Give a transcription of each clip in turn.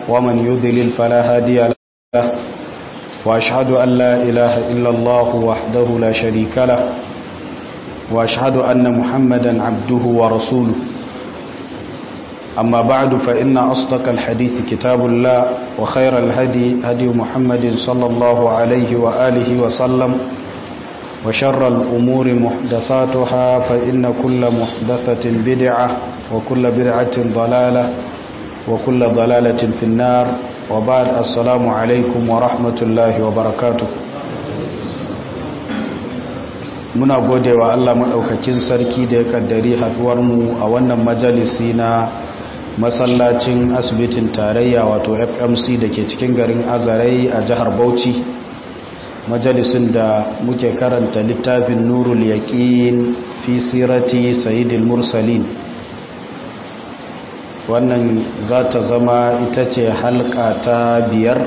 ومن يضلل فلا هادي له وأشهد أن لا إله إلا الله وحده لا شريك له وأشهد أن محمدا عبده ورسوله أما بعد فإن أصدق الحديث كتاب الله وخير الهدي هدي محمد صلى الله عليه وآله وسلم وشر الأمور محدثاتها فإن كل محدثة بدعة وكل بدعة ضلالة وكل ضلالة في النار وبعد السلام عليكم ورحمة الله وبركاته muna gode wa Allah maɗaukakin sarki da ya ƙaddari haɗuwarmu a wannan majalisi na masallacin asibitin tarayya wato fmc da ke cikin garin azarai a jihar bauchi majalisin da muke karanta littafin nurul yaƙin fi sirati sayidil mursalin wannan za ta zama ita ce halka ta biyar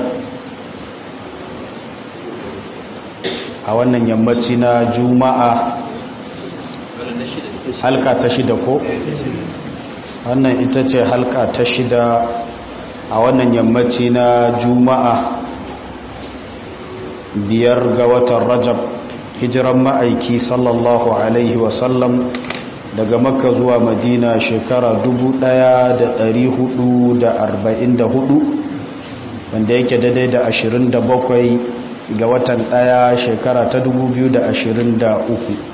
a wannan yammaci na juma'a halka ta shida ko wannan ita ce halka ta shida a wannan yammaci na juma'a biyar ga watan rajab hijiran ma'aiki sallallahu alaihi wasallam daga makka zuwa madina shekara 1444 wanda yake daidai da 27 ga watan daya shekara ta 2023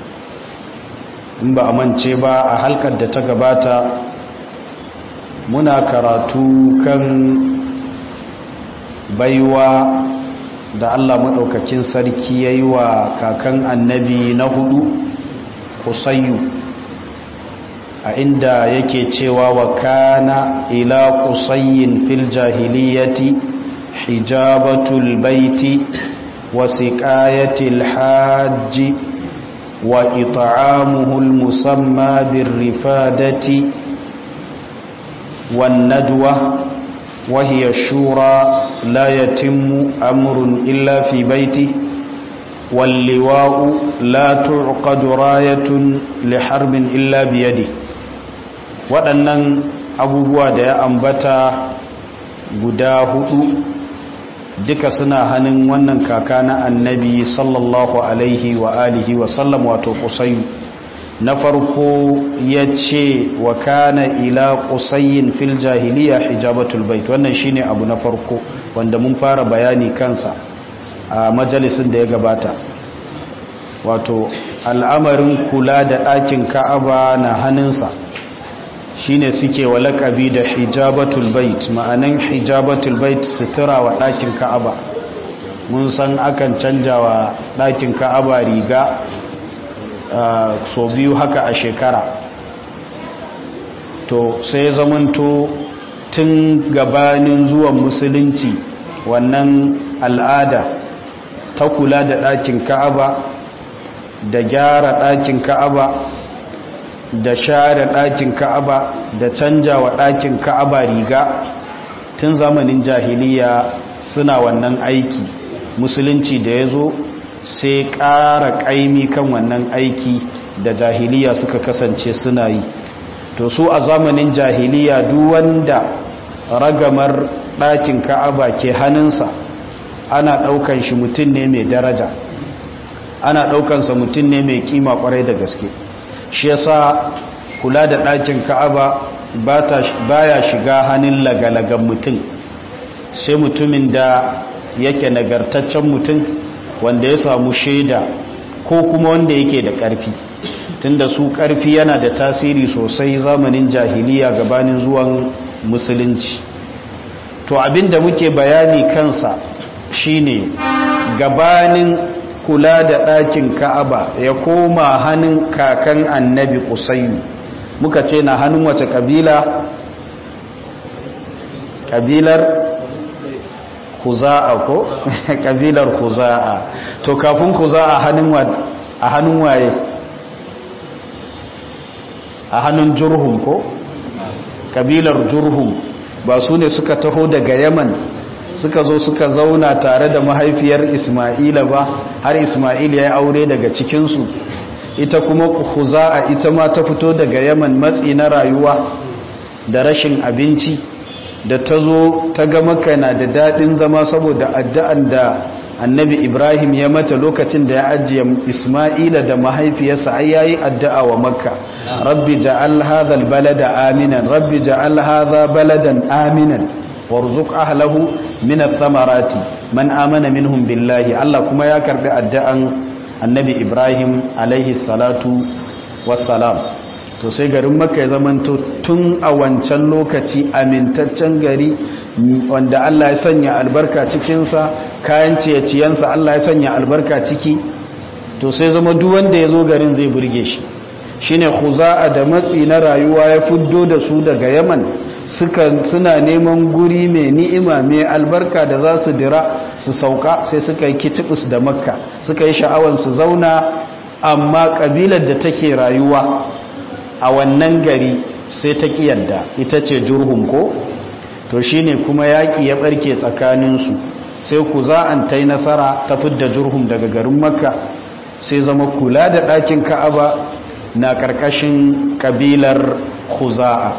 in ba a mance ba a halkar da ta gabata muna karatu kan baiwa da Allah maɗaukakin sarki ya yi wa kakan annabi na hudu kusayyu a inda yake cewa wa kana ila kusayyin fil jahiliyati hijabatul baiti wa siqayatil hajji wa it'amuhul musamma birrifadati wan nadwa وهي الشورى لا يتم أمر إلا في بيته واللواء لا تعقد راية لحرب إلا بيده waɗannan abubuwa da ya ambata guda hudu duka suna hannun wannan kaka na annabi sallallahu alaihi wa alihi wa sallam wato kusayu na farko ya ce wa kana ila kusayin fil jahiliya hijabatul bait wannan shine abu na farko wanda mun fara bayani kansa a majalisin da ya gabata wato al'amarin kula da ɗakin ka'aba na hannunsa shine suke wa laƙabi da hijabatul bait ma'anan hijabatul bait sutura wa ɗakin ka'aba mun san akan canja wa ɗakin ka'aba riga Uh, so biyu haka a shekara to sai zamanto tun gabanin zuwan musulunci wannan al'ada ta kula da ɗakin ka'aba da gyara ɗakin ka'aba da share ɗakin ka'aba da canja wa ɗakin ka'aba riga tun zamanin jahiliya suna wannan aiki musulunci da ya zo sai ƙara ƙaimi kan wannan aiki da jahiliya suka kasance suna yi to su a zamanin jahiliya duk wanda ragamar ɗakin ka'aba ke hannunsa ana ɗaukan shi mutum ne mai daraja ana ɗaukansa mutum ne mai kima ƙwarai da gaske shi yasa kula da ɗakin ka'aba baya shiga hannun lagalagan mutum sai mutumin da yake nagartaccen mutum wanda ya samu shaida ko kuma wanda yake da ƙarfi tunda su ƙarfi yana da tasiri sosai zamanin jahiliya gabanin zuwan musulunci to abinda muke bayani kansa shine gabanin kula da ɗakin ka'aba ya koma hannun kakan annabi kusayu muka ce na hannun wace ƙabila ƙabilar huza'a ko kabilar huza'a to kafin huza'a a hannun waye a hannun jurhum ko kabilar jurhum ba su ne suka taho daga yaman suka zo suka zauna tare da mahaifiyar isma'ila ba har isma'il ya yi aure daga cikinsu ita kuma huza'a ita ma ta fito daga yaman matsi na rayuwa da rashin abinci da ta zo ta ga maka na da daɗin zama saboda addu'an da annabi ibrahim ya mata lokacin da ya ajiye isma'ila da mahaifiyarsa ai yayi addu'a wa makka rabbi ja'al hadha balada aminan rabbi ja'al hadha baladan aminan warzuq ahlahu min ath-thamarati man amana minhum billahi Allah kuma ya karbi addu'an annabi ibrahim alaihi salatu wassalam to sai garin makka ya zamanto tun a wancan lokaci amintaccen gari wanda Allah ya sanya albarka cikinsa kayan ciye-ciyensa Allah ya sanya albarka ciki to sai zama duk wanda ya zo garin zai burge shi shine khuza'a da matsi na rayuwa ya fuddo da su daga yaman suka suna neman guri mai ni'ima mai albarka da za su dira su sauka sai suka yi kitibus da makka suka yi sha'awan su zauna amma kabilar da take rayuwa a wannan gari sai ta yadda ita ce jurhum ko to shine kuma yaƙi ya ɓarke tsakaninsu sai ku za an ta yi nasara ta fidda jurhum daga garin makka sai zama kula da ɗakin ka'aba na ƙarƙashin ƙabilar khuza'a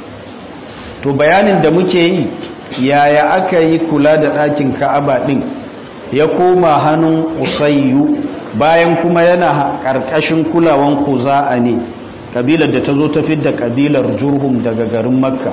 to bayanin da muke yi yaya aka yi kula da ɗakin ka'aba ɗin ya koma hannun usayyu bayan kuma yana ƙarƙashin kulawan khuza'a ne kabilar da ta zo ta fidda kabilar jurhum daga garin makka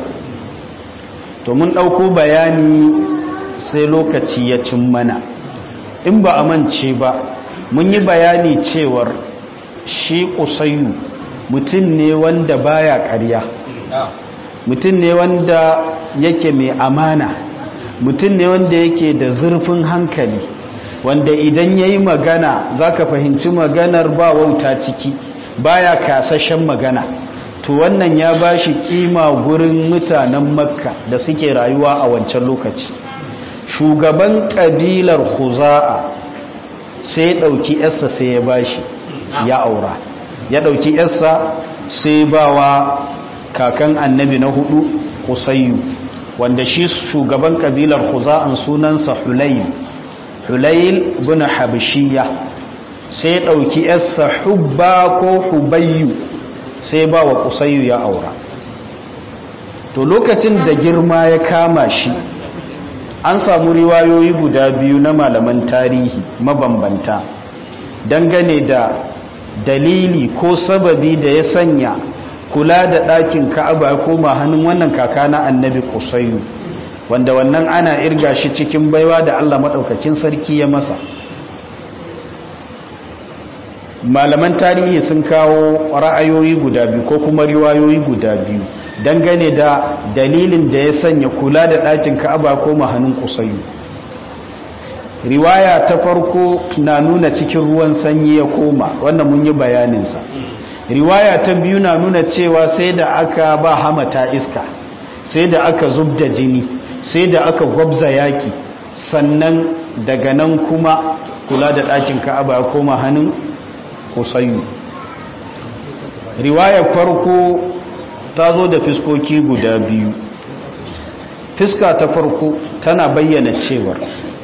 to mun ɗauko bayani sai lokaci ya cin mana in ba a mance ba mun yi bayani cewar shi ƙusayyu mutum ne wanda baya ƙarya mutum ne wanda yake mai amana mutum ne wanda yake da zurfin hankali wanda idan ya yi magana za ka fahimci maganar ba wauta ciki baya kasashen magana to wannan ya bashi kima gurin mutanen makka da suke rayuwa a wancan lokaci shugaban kabilar khuza'a sai ya dauki yarsa sai ya bashi ya aura ya dauki yarsa sai bawa kakan annabi na hudu kusayyu wanda shi shugaban kabilar khuza'an sunansa hulayl hulayl bin habshiyya sai ya ɗauki yarsa hubba ko hubayyu sai ba wa kusayyu ya aura to lokacin da girma ya kama shi an samu riwayoyi guda biyu na malaman tarihi mabambanta dangane da dalili ko sababi da ya sanya kula da ɗakin ka'aba koma hannun wannan kaka na annabi kusayyu wanda wannan ana irga shi cikin baiwa da allah maɗaukakin sarki ya masa malaman tarihi sun kawo ra'ayoyi guda biyu ko kuma riwayoyi guda biyu dangane da dalilin da ya sanya kula da ɗakin ka'aba ko mahanin kusayu riwaya ta farko na nuna cikin ruwan sanyi ya koma wannan mun yi bayaninsa riwaya ta biyu na nuna cewa sai da aka ba hamata iska sai da aka zub da jini sai da aka gwabza yaki sannan daga nan kuma kula da ɗakin ka'aba ya koma hannun kusayu riwayar farko ta zo da fiskoki guda biyu fiska ta farko tana bayyana cewar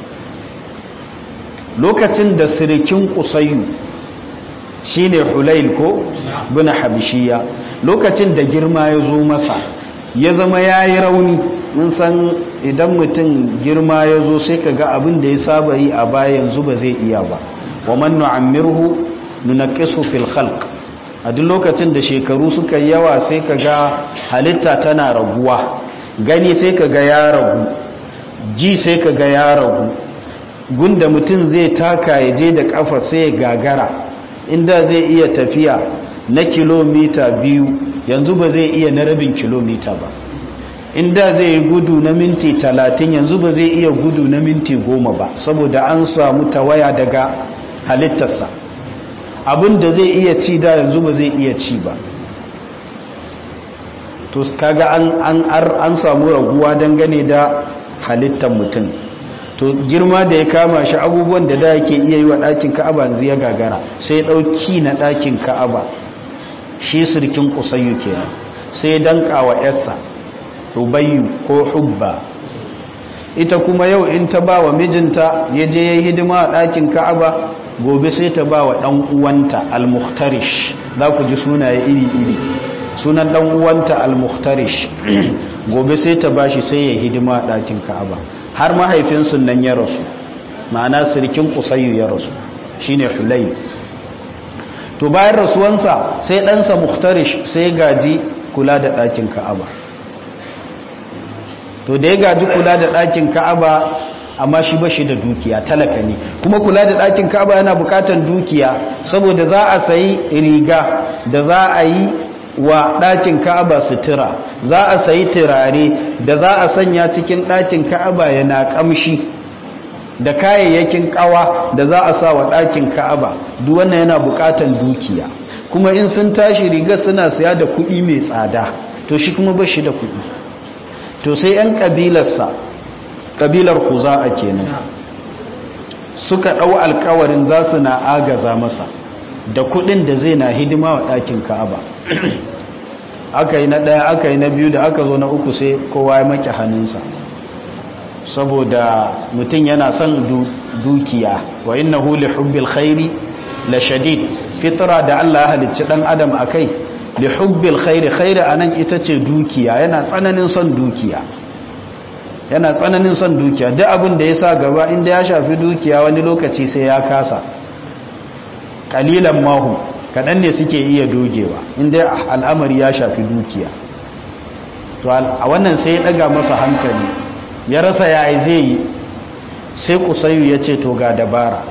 lokacin da sirikin kusayu shine hulail ko bin habishiya lokacin da girma ya zo masa ya zama ya yi rauni mun san idan mutum girma ya zo sai ka ga abin da ya saba yi a baya yanzu ba zai iya ba wa man nu'ammirhu nunaqisu fil khalq a duk lokacin da shekaru suka yawa sai ka ga halitta tana raguwa gani sai ka ga ya ragu ji sai ka ga ya ragu gunda mutum zai taka ya je da kafa sai ya gagara inda zai iya tafiya na kilomita biyu yanzu ba zai iya na rabin kilomita ba inda zai yi gudu na minti talatin yanzu ba zai iya gudu na minti goma ba saboda an samu tawaya daga halittarsa abin da zai iya ci da yanzu ba zai iya ci ba to kaga an an an samu raguwa dangane da halittar mutum to girma da ya kama shi abubuwan da da yake iya yi wa ɗakin ka'aba yanzu ya gagara sai ya ɗauki na ɗakin ka'aba shi sirkin kusayyu kenan sai danka wa yarsa rubayyu ko hubba ita kuma yau in ta ba wa mijinta ya je ya yi hidima a ɗakin ka'aba gobe sai ta ba wa ɗan uwanta al-muhtarish za ku ji sunaye iri-iri sunan dan uwanta al-muhtarish gobe sai ta bashi sai ya hidima a ɗakin ka'aba har mahaifinsu nan ya rasu ma'ana sirkin kusayyu ya rasu shine hulay to bayan rasuwansa sai ɗansa muhtarish sai gaji kula da ɗakin ka'aba to da ya gaji kula da ɗakin ka'aba amma shi ba shi da dukiya talaka ne kuma kula da ɗakin ka'aba yana bukatar dukiya saboda za a sayi riga da za a yi wa ɗakin ka'aba sutura za a sayi turare da za a sanya cikin ɗakin ka'aba yana ƙamshi da kayayyakin ƙawa da za a sa wa ɗakin ka'aba duk wannan yana bukatar dukiya kuma in sun tashi riga suna siya da kuɗi mai tsada to shi kuma ba shi da kuɗi to sai 'yan ƙabilarsa ƙabilar huza'a kenan suka ɗau alkawarin za su na agaza masa da kuɗin da zai na hidima wa ɗakin ka'aba aka yi na ɗaya aka yi na biyu da aka zo na uku sai kowa ya maki hannunsa saboda mutum yana son dukiya wa inna huli hubbil khairi la shadid fitra da Allah ya halicci ɗan adam a kai li hubbil khairi khairi anan ita ce dukiya yana tsananin son dukiya yana tsananin son dukiya duk abin da ya sa gaba inda ya shafi dukiya wani lokaci sai ya kasa kalilan mahu kaɗan ne suke iya dogewa inda al'amari ya shafi dukiya to a wannan sai ya ɗaga masa hankali ya rasa ya zai yi sai kusayu ya ce to ga dabara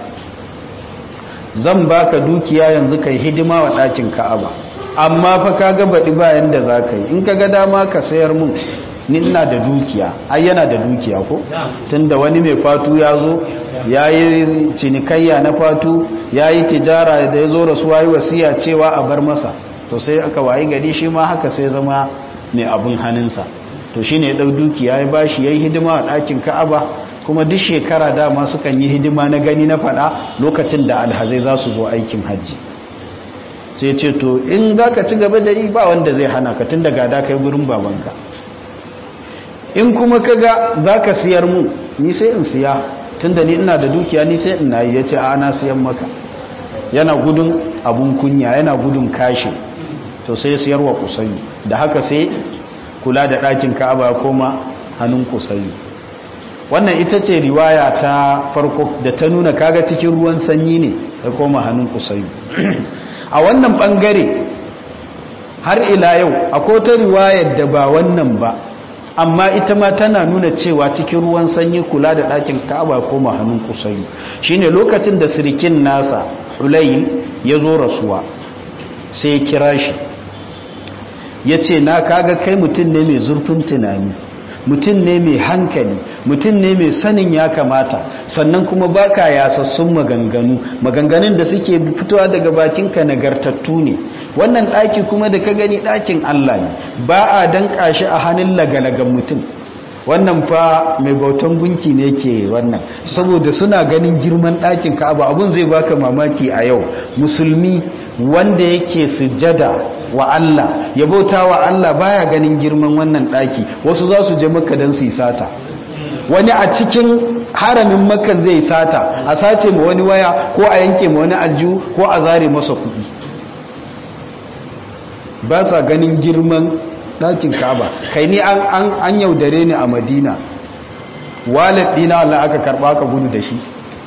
zan baka dukiya yanzu kai hidima wa ɗakin ka'aba amma fa ka ga baɗi bayan da za ka yi in ka ga dama ka sayar mun ni ina da dukiya ai yana da dukiya ko tunda wani mai fatu ya zo ya yi cinikayya na fatu ya yi tijara da ya zo rasuwa yi wasiya cewa a bar masa to sai aka wayi gari shi ma haka sai zama mai abin hannunsa to shi ne ya ɗau dukiya ya bashi ya yi hidima a ɗakin ka'aba kuma duk shekara dama sukan yi hidima na gani na faɗa lokacin da alhazai za su zo aikin hajji sai ce to in za ka ci gaba da yi ba wanda zai hana ka tun da gada kai gurin babanka in kuma kaga zaka siyar mu ni sai in siya tunda ni ina da dukiya ni sai in nayi yace a na siyan maka yana gudun abun kunya yana gudun kashi to sai siyarwa kusayi da haka sai kula da ɗakin Ka'aba koma hannun kusayi wannan ita ce riwaya ta farko da ta nuna kaga cikin ruwan sanyi ne ya koma hannun kusayi a wannan bangare har ila yau akwai ta riwayar da ba wannan ba amma ita ma tana nuna cewa cikin ruwan sanyi kula da ɗakin ka'aba koma hannun kusayi shine lokacin da sirikin nasa hulayl ya zo rasuwa sai ya kira shi ya ce na kaga kai mutum ne mai zurfin tunani mutum ne mai hankali mutum ne mai sanin ya kamata sannan kuma baka yasassun maganganu maganganun da suke fitowa daga bakinka nagartattu ne wannan ɗaki kuma da ka gani ɗakin Allah ne ba a danƙa shi a hannun lagalagan mutum wannan fa mai bautan gunki ne ke wannan saboda suna ganin girman ɗakin ka'aba abun zai baka mamaki a yau musulmi wanda yake sujada wa Allah ya bauta wa Allah baya ganin girman wannan ɗaki wasu za su je maka don su yi sata wani a cikin haramin makan zai sata a sace ma wani waya ko a yanke ma wani aljihu ko a zare masa kuɗi ba sa ganin girman ɗakin kaba kai ni an yaudare ni a madina walid dina Allah aka karɓa aka gudu da shi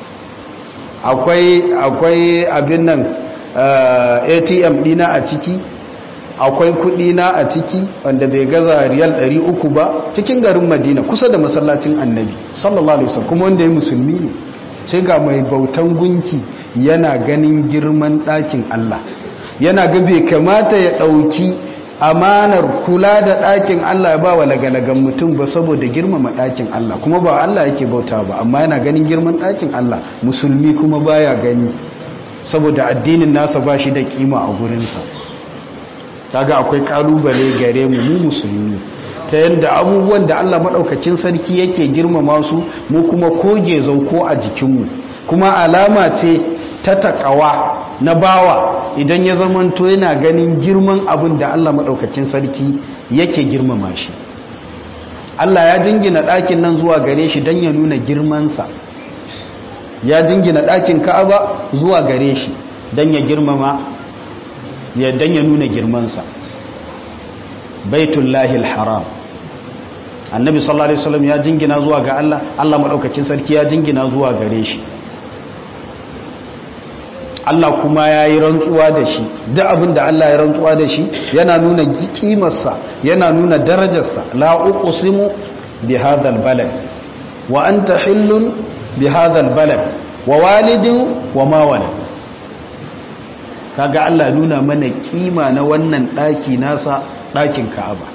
akwai abin nan atm dina a ciki akwai kudi na a ciki wanda bai gaza riyal 300 ba cikin garin madina kusa da masallacin annabi sallallahu alaihi wasallam kuma wanda ya musulmi ne sai ga mai bautan gunki yana ganin girman ɗakin Allah yana ga bai kamata ya ɗauki amanar kula da ɗakin Allah ya ba wa lagalagan mutum ba saboda girmama ɗakin Allah kuma ba Allah yake bauta ba amma yana ganin girman ɗakin Allah musulmi kuma baya gani saboda addinin nasa ba shi da kima a gurinsa kaga akwai kalubale gare mu mu musulmi ta yadda abubuwan da Allah maɗaukacin sarki yake girmama su mu kuma koge zauko a jikinmu kuma alama ce ta takawa na bawa idan ya zamanto yana ganin girman abin da Allah maɗaukacin sarki yake girmama shi Allah ya jingina ɗakin nan zuwa gare shi don ya nuna girmansa ya jingina ɗakin ka'aba zuwa gare shi don ya girmama ya don ya nuna girmansa baitullahi haram annabi sallallahu alaihi wasallam ya jingina zuwa ga Allah Allah madaukakin sarki ya jingina zuwa gare shi Allah kuma ya yi rantsuwa da shi duk abin da Allah ya rantsuwa da shi yana nuna kimarsa yana nuna darajarsa la uqsimu bi hadhal balad wa anta hillun bi hadhal balad wa walidin wa ma walad kaga Allah nuna mana kima na wannan daki nasa dakin Ka'aba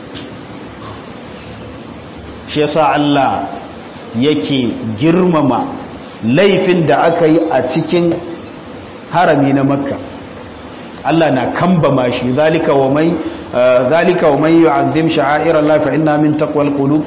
shi yasa Allah yake girmama laifin da aka yi a cikin harami na makka Allah na kambama shi zalika wa mai zalika wa mai yu'azzim sha'air Allah fa inna min taqwal qulub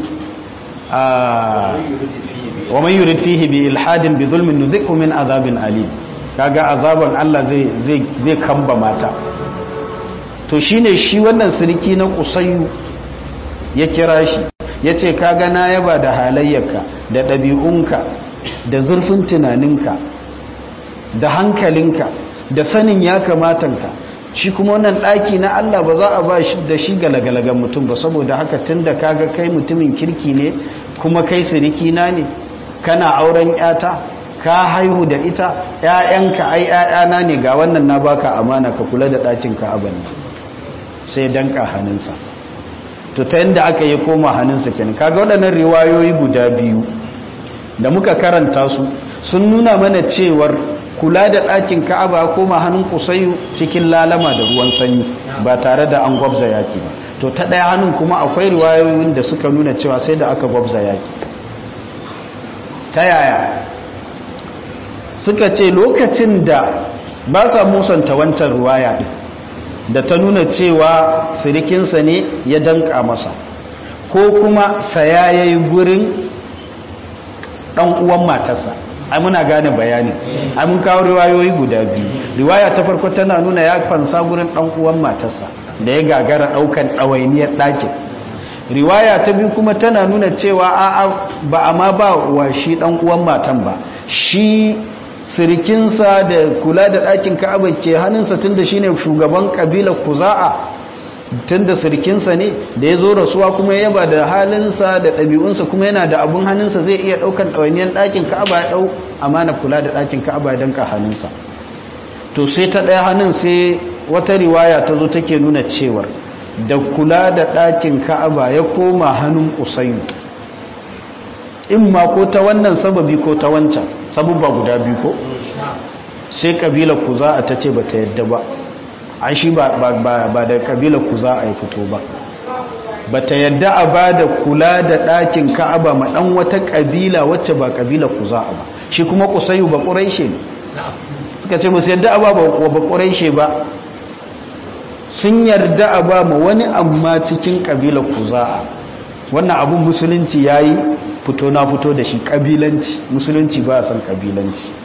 wa man yurid fihi bi ilhadin bi zulmin nudhiqhu min azabin alim kaga azaban Allah zai zai zai kambama ta to shine shi wannan sirki na kusayyu ya kira shi yace kaga na yaba da halayyarka da ɗabi'unka da zurfin tunaninka da hankalinka da sanin ya kamatanka shi kuma wannan ɗaki na Allah ba za a ba shi da shi galagalagan mutum ba saboda haka tun da kaga kai mutumin kirki ne kuma kai siriki na ne kana auren yata ka haihu da ita ƴaƴanka ai ƴaƴana ne ga wannan na baka amana ka kula da ɗakin ka aban sai danka hannunsa to ta yanda aka yi koma hannunsa kenan kaga waɗannan riwayoyi guda biyu da muka karanta su sun nuna mana cewar kula da ɗakin ka'aba koma hannun kusayu cikin lalama da ruwan sanyi ba tare da an gwabza yaki ba to ta ɗaya hannun kuma akwai riwayoyin da suka nuna cewa sai da aka gwabza yaki ta yaya suka ce lokacin da ba sa musanta wancan ruwaya ɗin da ta nuna cewa sirikinsa ne ya danka masa ko kuma saya ya yi gurin ɗan uwan matarsa ai muna gane bayani ai mun kawo riwayoyi guda biyu riwaya ta farko tana nuna ya fansa gurin dan uwan matarsa da ya gagara daukan dawainiyar ɗakin riwaya ta biyu kuma tana nuna cewa a ba a ma ba wa shi dan uwan matan ba shi sirikinsa da kula da ɗakin ka'aba ke hannunsa tunda shine shugaban kabilar kuza'a tunda sirkinsa ne da ya zo rasuwa kuma ya yaba da halinsa da ɗabi'unsa kuma yana da abun hannunsa zai iya ɗaukan ɗawainiyar ɗakin ka'aba ya ɗau amana kula da ɗakin ka'aba ya danka hannunsa to sai ta ɗaya hannun sai wata riwaya ta zo take nuna cewar da kula da ɗakin ka'aba ya koma hannun usayu in ma ko ta wannan sababi ko ta wancan sabubba guda biyu ko sai kabila ku za a ta ce ba ta yadda ba an shi ba da kabila ku za a yi fito ba ba ta yadda a ba da kula da ɗakin ka'aba ma ɗan wata ƙabila wacce ba ƙabila ku za a ba shi kuma kusayu ba ƙuraishe ne suka ce musu yadda a ba wa ba ƙuraishe ba sun yarda a ba ma wani amma cikin ƙabila ku za a wannan abun musulunci ya yi fito na fito da shi ƙabilanci musulunci ba a san ƙabilanci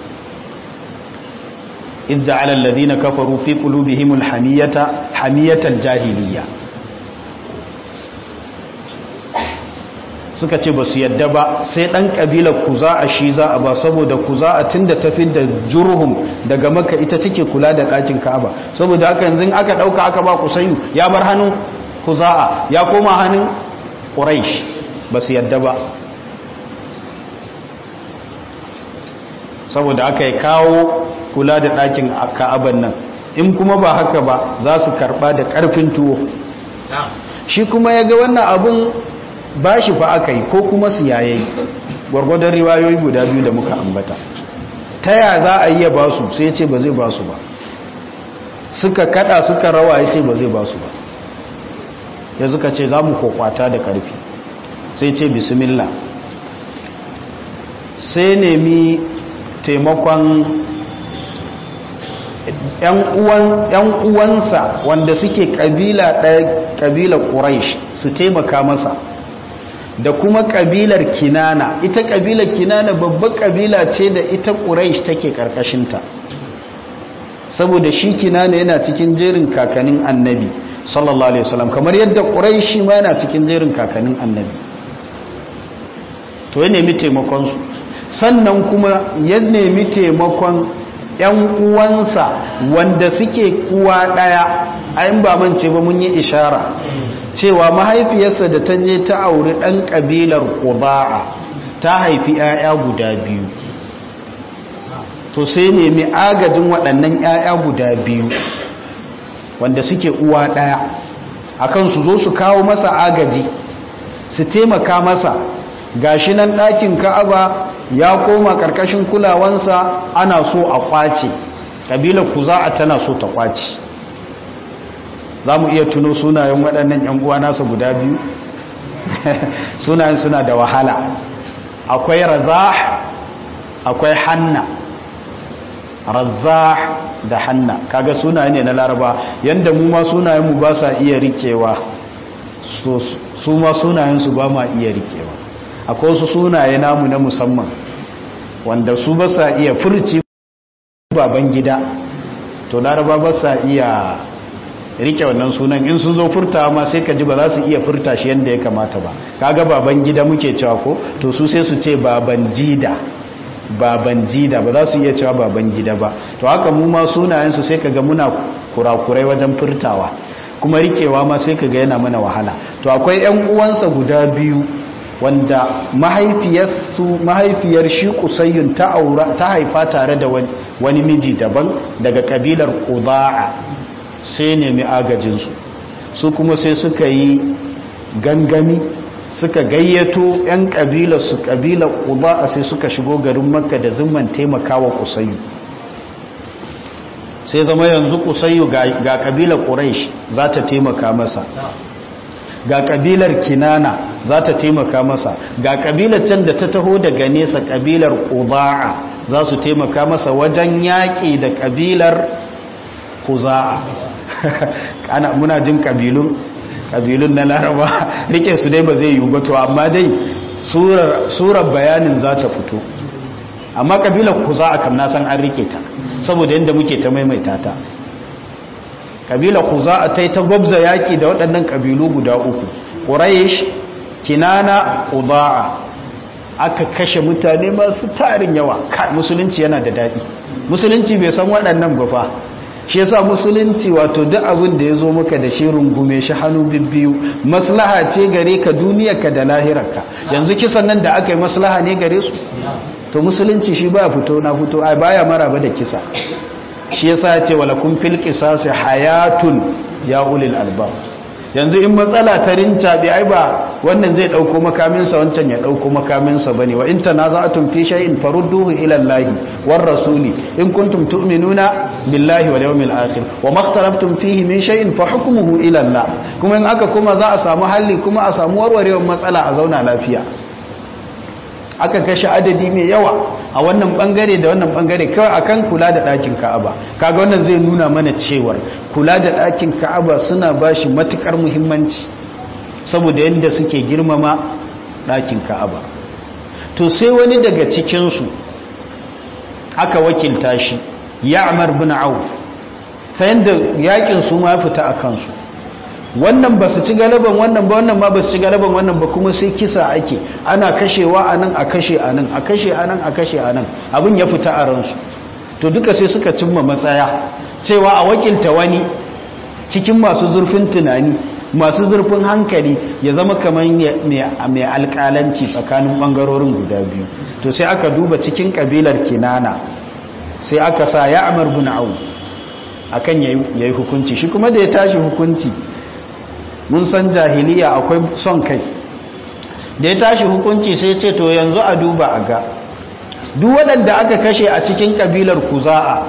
إذ جعل الذين كفروا في قلوبهم الحمية حمية الجاهلية suka ce ba su yadda ba sai ɗan ƙabilar kuza a shi za a ba saboda kuza a tun da tafi da jurhum daga maka ita take kula da ɗakin ka'aba saboda haka yanzu aka ɗauka aka ba kusayu ya bar hannun kuza'a ya koma hannun ƙuraish ba su yadda ba saboda aka yi kawo kula da ɗakin ka'aban nan in kuma ba haka ba za su karɓa da ƙarfin tuwo shi kuma ya ga wannan abin ba shi fa aka yi ko kuma su yayayi gwargwadon riwayoyi guda biyu da muka ambata ta ya za a iya ba su sai ya ce ba zai ba su ba suka kada suka rawa ya ce ba zai ba su ba ya suka ce za mu kokwata da ƙarfi sai ce bismillah sai nemi taimakon ‘yan uwansa wanda suke ƙabila ɗaya ƙabilar ƙuraish su taimaka masa da kuma ƙabilar kinana ita ƙabilar kinana babbar ƙabila ce da ita ƙuraish take ƙarƙashinta saboda shi kinana yana cikin jerin kakanin annabi sallallahu alaihi wasallam kamar yadda ƙuraishi ma yana cikin jerin kakanin annabi to ya nemi taimakonsu sannan kuma ya nemi taimakon ‘yan uwansa wanda suke uwa ɗaya ayin ba mance ba mun yi ishara cewa mahaifiyarsa da ta je ta auri ɗan ƙabilar ƙuba'a ta haifi 'ya'ya guda biyu to sai nemi agajin waɗannan 'ya'ya guda biyu wanda suke uwa ɗaya akan su zo su kawo masa agaji su taimaka masa gashi nan ɗakin ka'aba ya koma ƙarƙashin kulawansa ana so a kwace ƙabilar kuza'a tana so ta kwace za mu iya tuno sunayen waɗannan 'yan uwa nasa guda biyu sunayen suna da wahala akwai razah akwai hanna razah da hanna kaga sunaye ne na laraba yanda mu ma sunayenmu ba sa iya rikewa su ma sunayensu ba ma iya rikewa akwai wasu sunaye namu na musamman wanda su ba sa iya furci baban gida to laraba ba sa iya rike wannan sunan in sun zo furta ma sai ka ji ba za su iya furta shi yadda ya kamata ba kaga baban gida muke cewa ko to su sai su ce baban jida baban jida ba za su iya cewa baban gida ba to haka mu ma sunayensu sai kaga muna kurakurai wajen furtawa kuma rikewa ma sai kaga yana mana wahala to akwai ƴan uwansa guda biyu wanda mahaifiyarsu mahaifiyar shi kusayyun ta aura ta haifa tare da wani miji daban daga kabilar qudaa sai nemi agajinsu su kuma sai suka yi gangami suka gayyato 'yan ƙabilar su ƙabilar ƙuba a sai suka shigo garin makka da zimman taimakawa kusayu sai zama yanzu kusayu ga ƙabilar ƙuraish za ta taimaka masa ga ƙabilar kinana za ta taimaka masa ga ƙabilar can da ta taho daga nesa ƙabilar ƙuba'a za su taimaka masa wajen yaƙi da ƙabilar kuza'a ana muna jin kabilun kabilun na laraba rike su dai ba zai yi ba to amma dai surar bayanin za ta fito amma kabilar kuza'a kam na san an rike ta saboda yadda muke ta maimaita ta kabilar kuza'a ta yi ta gwabza yaƙi da waɗannan kabilu guda uku ƙuraish kinana kuza'a aka kashe mutane masu tarin yawa musulunci yana da daɗi musulunci bai san waɗannan ba fa shi yasa musulunci wato duk abin da ya zo maka da shi rungume shi hannu bibbiyu maslaha ce gare ka duniyarka da lahirarka yanzu kisan nan da aka yi maslaha ne gare su to musulunci shi ba fito na fito ai baya maraba da kisa shi yasa ya ce wala kun fil qisasi hayatun ya ulil albab yanzu in matsala ta rinca bi ai ba wannan zai dauko makaminsa wancan ya dauko makaminsa bane wa in tanaza'tum fi shay'in farudduhu ila Allahi war rasuli in kuntum tu'minuna billahi wal yawmil akhir wa makhtarabtum fihi min shay'in fa hukmuhu ila Allah kuma in aka kuma za a samu halli kuma a samu warwarewar matsala a zauna lafiya aka kashe adadi mai yawa a wannan bangare da wannan bangare kawai akan kula da ɗakin Ka'aba kaga wannan zai nuna mana cewar kula da ɗakin Ka'aba suna bashi matukar muhimmanci saboda yadda suke girmama ɗakin Ka'aba to sai wani daga cikin su aka wakilta shi Ya'mar bin Auf sai da yakin su ma fita a kansu wannan ba su ci galaban wannan ba wannan ma ba su ci galaban wannan ba kuma sai kisa ake ana kashewa a nan a kashe a nan a kashe a nan a kashe a nan abin ya fita a ransu to duka sai suka cimma matsaya cewa a wakilta wani cikin masu zurfin tunani masu zurfin hankali ya zama kamar mai alkalanci tsakanin bangarorin guda biyu to sai aka duba cikin kabilar kinana sai aka sa ya amar bin au akan yayi hukunci shi kuma da ya tashi hukunci mun san jahiliya akwai son kai da ya tashi hukunci sai ce to yanzu a duba a ga duk waɗanda aka kashe a cikin ƙabilar kuza'a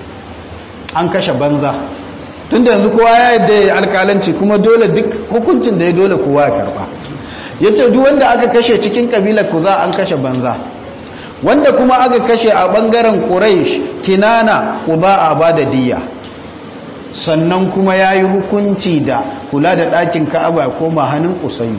an kashe banza tun da yanzu kowa ya yadda ya alƙalanci kuma dole duk hukuncin da ya dole kowa ya karɓa ya ce duk wanda aka kashe cikin ƙabilar kuza'a an kashe banza wanda kuma aka kashe a ɓangaren ƙuraish kinana kuza'a ba da diya sannan kuma ya yi hukunci da kula da ɗakin ka'aba koma hannun kusayu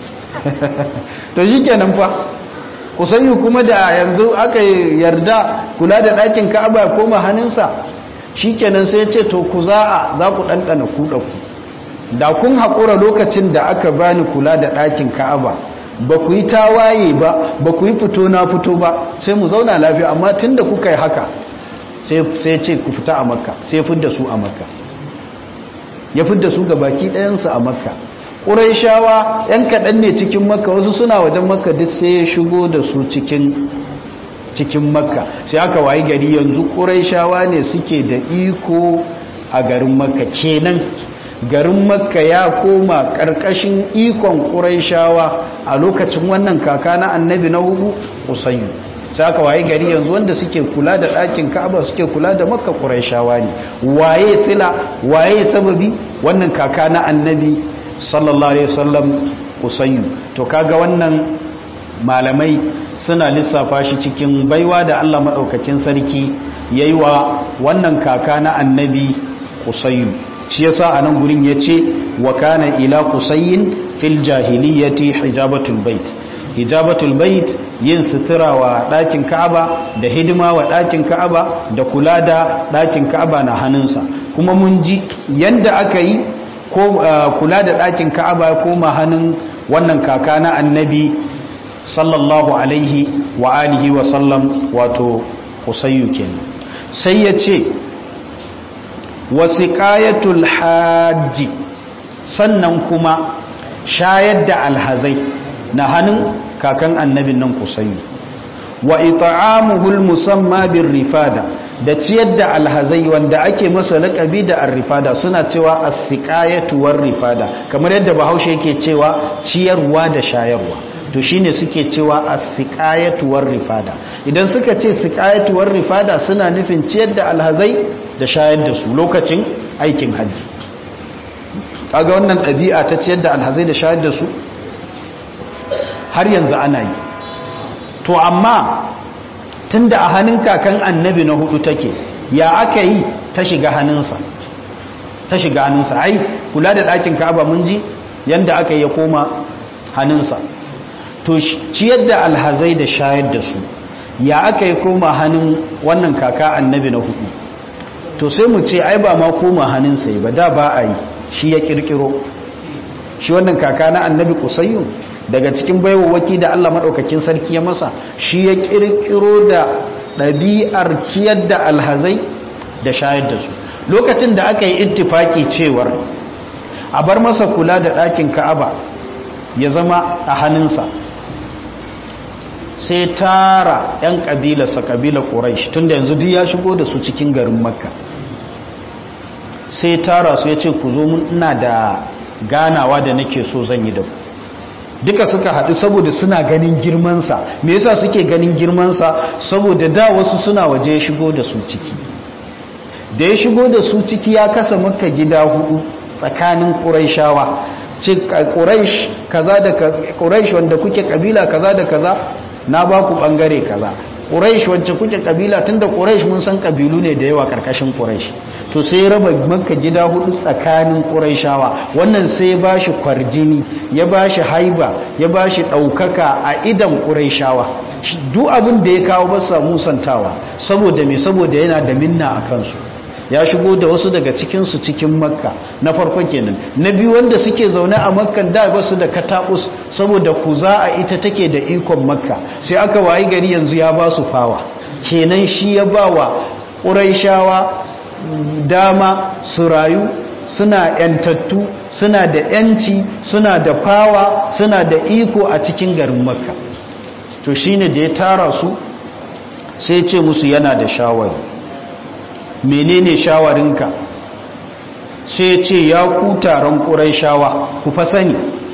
to shi kenan fa kusayu kuma da yanzu aka yarda kula da ɗakin ka'aba koma hannunsa shi kenan sai ce to ku za'a za ku ɗanɗana kuɗa ku da kun haƙura lokacin da aka bani kula da ɗakin ka'aba ba ku yi tawaye ba ba ku yi fito na fito ba sai mu zauna lafiya amma tun da kuka yi haka sai ce ku fita a makka sai fidda su a makka ya fidda su ga baki ɗayansu a makka ƙuraishawa yan kaɗan ne cikin makka wasu suna wajen makka duk sai ya shigo da su cikin cikin makka sai aka wayi gari yanzu ƙuraishawa ne suke da iko a garin makka kenan garin makka ya koma ƙarƙashin ikon ƙuraishawa a lokacin wannan kaka na annabi na hudu usayu sai aka wayi gari yanzu wanda suke kula da ɗakin ka'aba suke kula da makka ƙuraishawa ne waye sila waye sababi wannan kaka na annabi sallallahu alaihi wasallam usayu to kaga wannan malamai suna lissafa shi cikin baiwa da Allah madaukakin sarki yayi wa wannan kaka na annabi usayu shi yasa anan gurin yace wa kana ila qusayyin fil jahiliyyati hijabatul bait hijabatul bait yin sutura wa ɗakin ka'aba da hidima wa ɗakin ka'aba da kula da ɗakin ka'aba na hannunsa kuma mun ji yanda aka yi ko kula da ɗakin ka'aba ya koma hannun wannan kaka na annabi sallallahu alaihi wa alihi wa sallam wato kusayyu kenan sai ya ce wasiqayatul hajji sannan kuma shayar da alhazai na hannun kakan annabin nan kusayyu wa it'amuhul musamma bir rifada da ciyar da alhazai wanda ake masa laƙabi da arrifada suna cewa as-siqayatu war rifada kamar yadda bahaushe yake cewa ciyarwa da shayarwa to shine suke cewa as-siqayatu war rifada idan suka ce siqayatu war rifada suna nufin ciyar da alhazai da shayar da su lokacin aikin haji kaga wannan ɗabi'a ta ciyar da alhazai da shayar da su har yanzu ana yi to amma tunda a hannun kakan annabi na hudu take ya aka yi ta shiga hannunsa ta shiga hannunsa ai kula da ɗakin ka'aba mun ji yanda aka yi ya koma hannunsa to ciyar da alhazai da shayar da su ya aka yi koma hannun wannan kaka annabi na hudu to sai mu ce ai ba ma koma hannunsa ba da ba a yi shi ya kirkiro shi wannan kaka na annabi kusayyun daga cikin baiwawaki da Allah maɗaukakin sarki ya masa shi ya ƙirƙiro da ɗabi'ar ciyar da alhazai da shayar da su lokacin da aka yi ittifaki cewar a bar masa kula da ɗakin ka'aba ya zama a hannunsa sai tara 'yan ƙabilarsa ƙabilar ƙuraish tun da yanzu duk ya shigo da su cikin garin makka sai tara su ya ce ku zo mun ina da ganawa da nake so zan yi da ku duka suka haɗu saboda suna ganin girmansa me yasa suke ganin girmansa saboda da wasu suna waje ya shigo da su ciki da ya shigo da su ciki ya kasa maka gida hudu tsakanin ƙuraishawa ce ƙuraish kaza da ƙuraish wanda kuke kabila kaza da kaza na ba ku ɓangare kaza ƙuraish wacce kuke kabila tunda ƙuraish mun san kabilu ne da yawa ƙarƙashin ƙuraish to sai raba maka gida hudu tsakanin ƙuraishawa wannan sai ba shi kwarjini ya ba shi haiba ya ba shi ɗaukaka a idan ƙuraishawa duk abin da ya kawo basa musantawa saboda mai saboda yana da minna a kansu ya shigo da wasu daga cikinsu cikin makka na farko kenan na biyu wanda suke zaune a makkan da basu da katakus saboda kuza a ita take da ikon makka sai aka wayi gari yanzu ya ba su fawa kenan shi ya ba wa ƙuraishawa dama su rayu suna yantattu suna da yanci suna da fawa suna da iko a cikin garin makka to shine da ya tara su sai ce musu yana da shawari menene shawarinka sai ce ya ku taron ƙurai shawa ku fa sani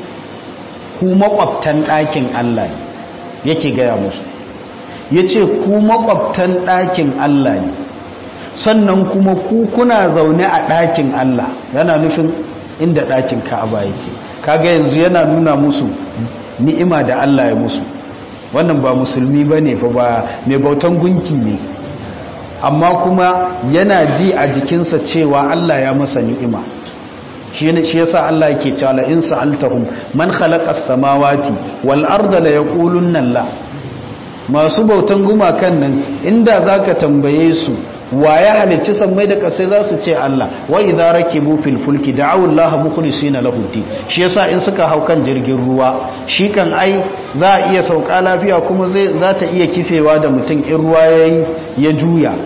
ku makwabtan ɗakin Allah ne yake gaya musu ya ce ku makwabtan ɗakin Allah ne sannan kuma ku kuna zaune a ɗakin Allah yana nufin inda ɗakin ka'aba yake kaga yanzu yana nuna musu ni'ima da Allah ya musu wannan ba musulmi ba ne fa ba mai bautan gunki ne amma kuma yana ji a jikinsa cewa Allah ya masa ni'ima shi yasa Allah yake cewa la in sa'altahum man khalaqa as-samawati wal arda la yaqulunna la masu bautan gumakan nan inda zaka tambaye su wa ya halicci sammai da kasai za su ce Allah wa idza rakibu fil fulki da'u Allah mukhlisina lahu din shi yasa in suka hau kan jirgin ruwa shi kan ai za a iya sauka lafiya kuma zai za ta iya kifewa da mutum in ruwa yayi ya juya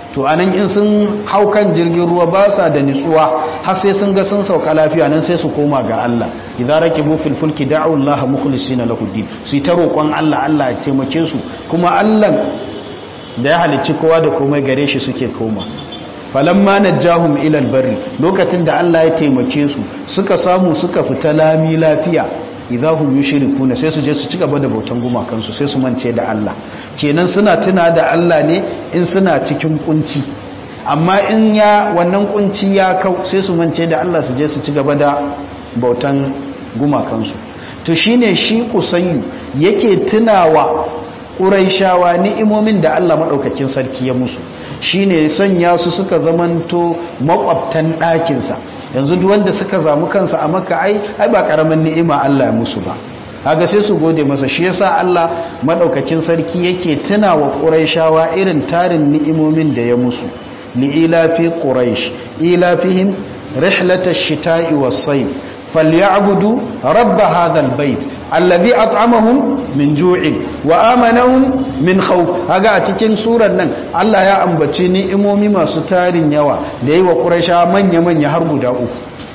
to anan in sun hau kan jirgin ruwa ba sa da nitsuwa har sai sun ga sun sauka lafiya nan sai su koma ga Allah idza rakibu fil fulki da'u Allah mukhlisina lahu din su yi ta roƙon Allah Allah ya taimake su kuma Allah da ya halicci kowa da komai gare shi suke koma falamma najahum ila albarri lokacin da Allah ya taimake su suka samu suka fita lami lafiya idza hum yushrikuna sai su je su ci gaba da bautan gumakansu sai su mance da Allah kenan suna tuna da Allah ne in suna cikin kunci amma in ya wannan kunci ya kau sai su mance da Allah su je su ci gaba da bautan gumakansu to shine shi kusayyu yake tunawa ƙuraishawa ni'imomin da Allah maɗaukakin sarki ya musu shine sanya su suka zamanto makwabtan ɗakinsa yanzu duk wanda suka zamu kansa a maka ai ai ba karamin ni'ima Allah ya musu ba kaga sai su gode masa shi yasa Allah madaukakin sarki yake tunawa quraishawa irin tarin ni'imomin da ya musu li ilafi quraish ilafihim rihlatash shita'i was-sayf falyabudu rabb hadha albayt alladhi at'amahum min ju'in wa amanahum min khawf kaga a cikin surar nan Allah ya ambaci ni'imomi masu tarin yawa da yi wa quraisha manya manya har guda uku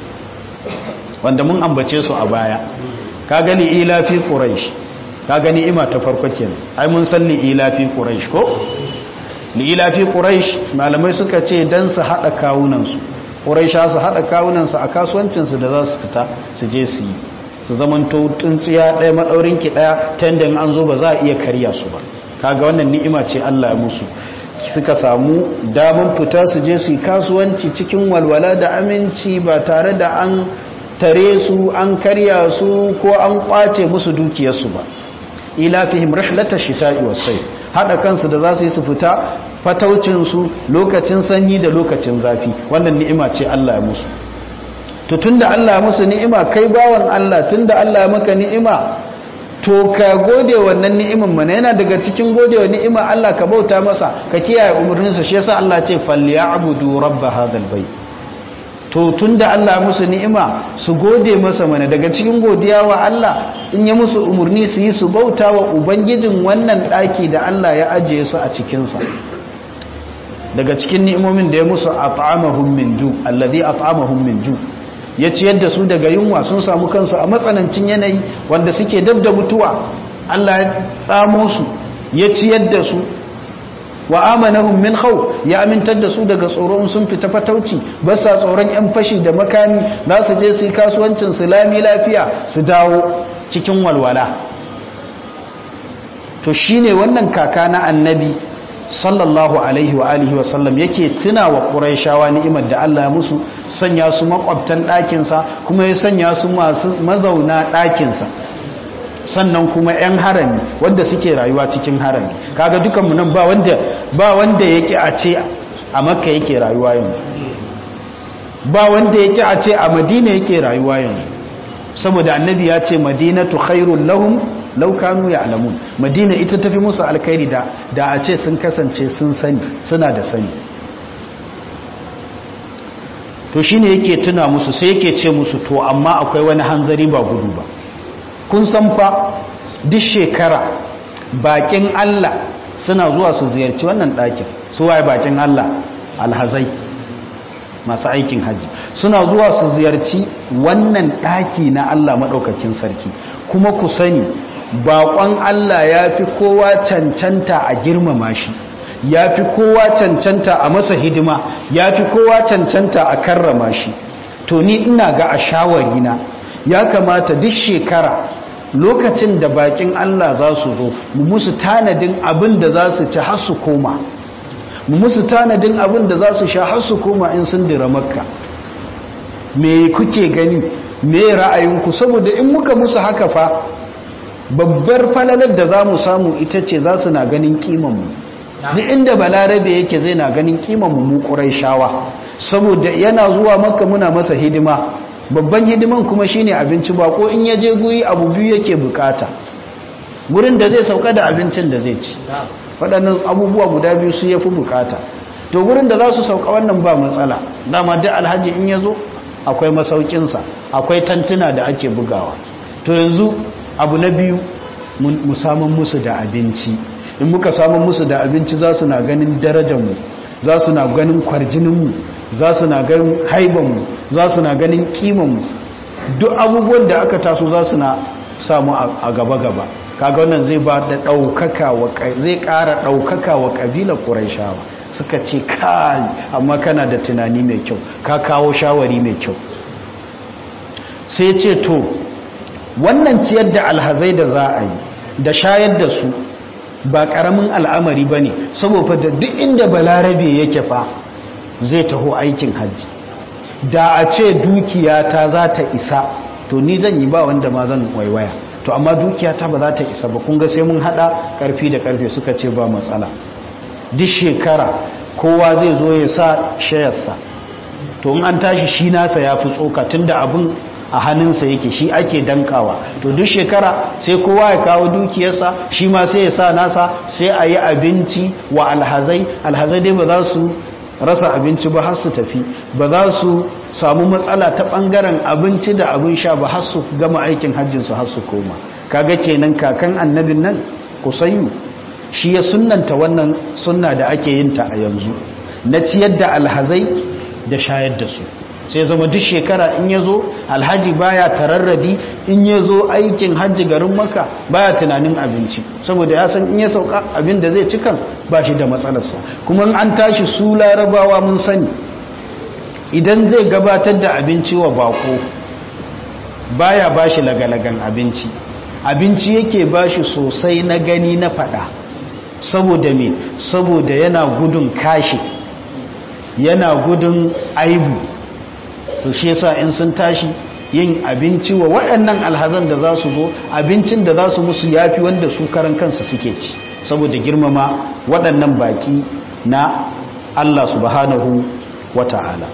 wanda mun ambace su a baya kaga li ila fi quraish kaga ni'ima ta farko kenan ai mun san li ila fi quraish ko li ila fi quraish malamai suka ce dan su hada kawunan su quraisha su hada kawunan su a kasuwancin su da za su fita su je su yi su zaman tsuntsiya ɗaya maɗaurinki ɗaya ta yadda an zo ba za a iya karya su ba kaga wannan ni'ima ce Allah ya musu suka samu damar fita su je su yi kasuwanci cikin walwala da aminci ba tare da an tare su an karya su ko an kwace musu dukiyarsu ba ila fihim rihlata shita'i wasai hada kansu da za su yi su fita fataucin su lokacin sanyi da lokacin zafi wannan ni'ima ce Allah ya musu to tunda Allah musu ni'ima kai bawan Allah tunda Allah maka ni'ima to ka gode wannan ni'imin mana yana daga cikin gode wa ni'ima Allah ka bauta masa ka kiyaye umarninsa shi yasa Allah ce falyabudu rabb hadhal bayt to tunda Allah musu ni'ima su gode masa mana daga cikin godiya wa Allah in ya musu umarni su yi su bauta wa ubangijin wannan daki da Allah ya ajiye su a cikin sa daga cikin ni'imomin da ya musu at'amahum min ju alladhi at'amahum min ju ya ciyar da su daga yunwa sun samu kansu a matsanancin yanayi wanda suke dab da mutuwa Allah ya tsamo su ya ciyar da su wa amanahum min khawf ya amintar da su daga tsoron sun fita fatauci ba sa tsoron yan fashi da makami za su je su yi kasuwancin su lami lafiya su dawo cikin walwala to shine wannan kaka na annabi sallallahu alaihi wa alihi wasallam yake tuna wa ƙuraishawa ni'imar da Allah musu sanya su makwabtan ɗakinsa kuma ya sanya su masu mazauna ɗakinsa sannan kuma 'yan harami wanda suke rayuwa cikin harami kaga dukanmu nan ba wanda ba wanda yake a ce a makka yake rayuwa yanzu ba wanda yake a ce a madina yake rayuwa yanzu saboda annabi ya ce madinatu khairul lahum laukanu ya alamun madina ita tafi musu alkhairi da da a ce sun kasance sun sani suna da sani to shine yake tuna musu sai yake ce musu to amma akwai wani hanzari ba gudu ba kun san fa duk shekara bakin Allah suna zuwa su ziyarci wannan ɗakin su waye bakin Allah alhazai masu aikin haji suna zuwa su ziyarci wannan ɗaki na Allah maɗaukakin sarki kuma ku sani baƙon Allah ya fi kowa cancanta a girmama shi ya fi kowa cancanta a masa hidima ya fi kowa cancanta a karrama shi to ni ina ga a shawarina ya kamata duk shekara lokacin da bakin Allah za su zo mu musu tanadin abin da za su ci har su koma mu musu tanadin abin da za su sha har su koma in sun dira makka me kuke gani me ra'ayinku saboda in muka musu haka fa babbar falalar da za mu samu ita ce za su na ganin kimanmu duk inda balarabe yake zai na ganin kimanmu mu ƙurai shawa saboda yana zuwa makka muna masa hidima babban hidiman kuma shine abinci ba ko in ya je guri abu biyu yake bukata gurin da zai sauka da abincin da zai ci waɗannan abubuwa guda biyu su ya fi bukata to gurin da za su sauka wannan ba matsala dama duk alhaji in ya zo akwai masaukinsa akwai tantuna da ake bugawa to yanzu abu na biyu mu samun musu da abinci in muka samun musu da abinci za su na ganin darajarmu za su na ganin kwarjininmu za su na ganin haibanmu za su na ganin kimanmu duk abubuwan da aka taso za su na samu a gaba-gaba kaga wannan zai ba da ɗaukaka wa zai ƙara ɗaukaka wa ƙabilar ƙuraishawa suka ce kai amma kana da tunani mai kyau ka kawo shawari mai kyau sai ce to wannan ciyar da alhazai da za a yi da shayar da su ba ƙaramin al'amari ba ne saboda da duk inda balarabe yake fa zai taho aikin hajji da a ce dukiyata za ta isa to ni zan yi ba wanda ma zan waiwaya to amma dukiyata ba za ta isa ba kun ga sai mun hada karfi da karfe suka ce ba matsala duk shekara kowa zai zo ya sa shayarsa to in an tashi shi nasa ya fi tsoka tunda abin a hannunsa yake shi ake dankawa to duk shekara sai kowa ya kawo dukiyarsa shi ma sai ya sa nasa sai a yi abinci wa alhazai alhazai dai ba za su rasa abinci ba har su tafi ba za su samu matsala ta bangaren abinci da abin sha ba har su gama aikin hajjinsu har su koma kaga kenan kakan annabin nan kusayu shi ya sunnanta wannan sunna da ake yin ta a yanzu na ciyar da alhazai da shayar da su sai zama duk shekara in ya zo alhaji baya tararradi in ya zo aikin hajji garin maka baya tunanin abinci saboda ya san in ya sauka abin da zai cikan ba shi da matsalarsa kuma an tashi su larabawa mun sani idan zai gabatar da abinci wa bako baya ba shi lagalagan abinci abinci yake ba shi sosai na gani na fada saboda me saboda yana gudun kashi yana gudun aibu to shi yasa in sun tashi yin abinci wa waɗannan alhazan da za su zo abincin da za su musu yafi wanda su karan kansu suke ci saboda girmama waɗannan baki na Allah subhanahu wata'ala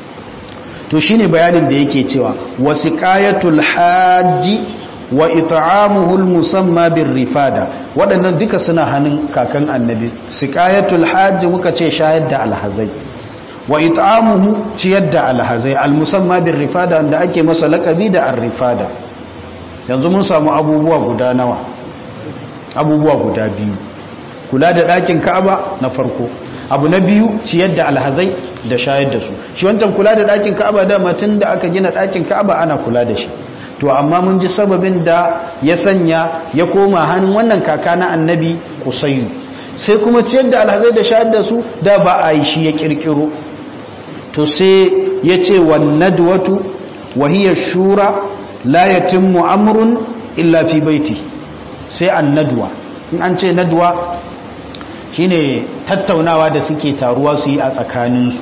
to shine bayanin da yake cewa wasiqayatul hajji wa it'amuhu almusamma birrifada waɗannan duka suna hannun kakan annabi siqayatul hajji muka ce shayar da alhazai wa it'amuhu ciyar da alhazai almusamma bir rifada wanda ake masa lakabi da ar-rifada yanzu mun samu abubuwa guda nawa abubuwa guda biyu kula da ɗakin Ka'aba na farko abu na biyu ciyar da alhazai da shayar da su shi wancan kula da ɗakin Ka'aba da tun da aka gina ɗakin Ka'aba ana kula da shi to amma mun ji sababin da ya sanya ya koma hannun wannan kaka na annabi Qusayyu sai kuma ciyar da alhazai da shayar da su da ba a yi shi ya kirkiro to sai ya ce wannadwatu wahiyar shura la yatimmu amrun illa fi baiti sai annadwa in an ce nadwa shine tattaunawa da suke taruwa su yi a tsakaninsu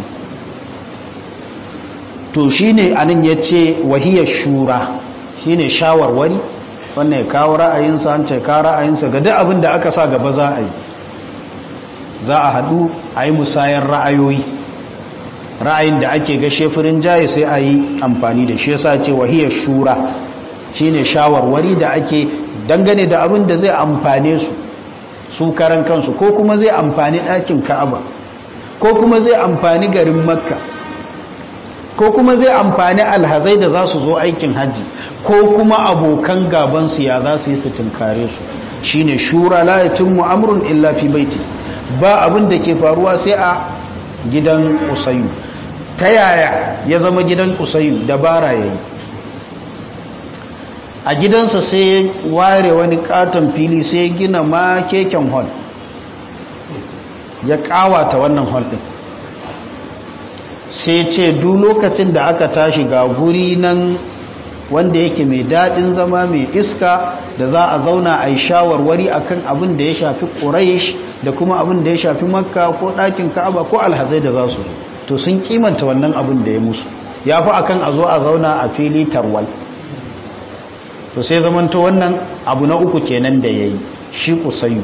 to shine anan ya ce wahiyar shura shine shawarwari wannan ya kawo ra'ayinsa an ce kawo ra'ayinsa ga duk abin da aka sa gaba za a yi za a haɗu a yi musayar ra'ayoyi ra'ayin da ake ga shefirin jaye sai a yi amfani da shi yasa ce wahiyar shura shine shawarwari da ake dangane da abin da zai amfane su su karan kansu ko kuma zai amfani ɗakin ka'aba ko kuma zai amfani garin makka ko kuma zai amfani alhazai da za su zo aikin hajji ko kuma abokan gabansu ya za su yi su tunkare su shine shura la yatimmu amrun illa fi baiti ba abin da ke faruwa sai a gidan kusayu ta yaya ya zama gidan kusayu dabara ya yi a gidansa sai ya ware wani katon fili sai ya gina ma keken hall ya kawata wannan hall din sai ce duk lokacin da aka tashi ga guri nan wanda yake mai daɗin zama mai iska da za a zauna a yi shawarwari akan abin da ya shafi ƙuraish da kuma abin da ya shafi makka ko ɗakin ka'aba ko alhazai da za su zo to sun kimanta wannan abin da ya musu ya fi akan a zo a zauna a fili tarwal to sai zamanta wannan abu na uku kenan da ya yi shi kusayu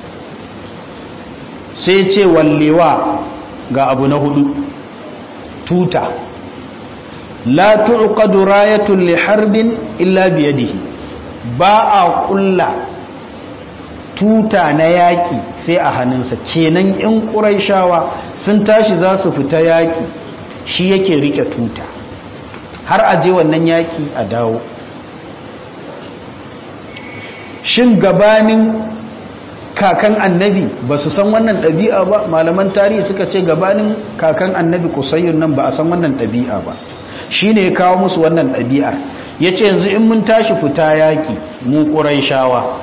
sai ce wallewa ga abu na hudu tuta la tuqadu rayatun li harbin illa biyadihi ba a kulla tuta na yaki sai a hannunsa kenan in quraishawa sun tashi za su fita yaki shi yake rike tuta har a je wannan yaki a dawo shin gabanin kakan annabi ba su san wannan ɗabi'a ba malaman tarihi suka ce gabanin kakan annabi kusayyun nan ba a san wannan ɗabi'a ba shi ne ya kawo musu wannan ɗabi'ar ya ce yanzu in mun tashi fita yaƙi mu ƙuraishawa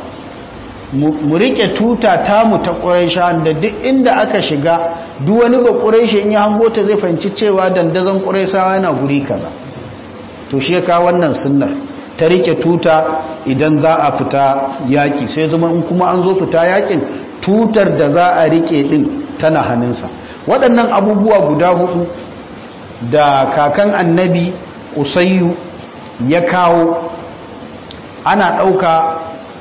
mu riƙe tuta tamu ta ƙuraishawa da duk inda aka shiga duk wani ba ƙuraishe in ya hango ta zai fahimci cewa dandazon ƙuraishawa yana guri kaza to shi ya kawo wannan sunnar ta riƙe tuta idan za a fita yaƙi sai zama in kuma an zo fita yaƙin tutar da za a riƙe ɗin tana hannunsa waɗannan abubuwa guda hudu da kakan annabi usayyu ya kawo ana ɗauka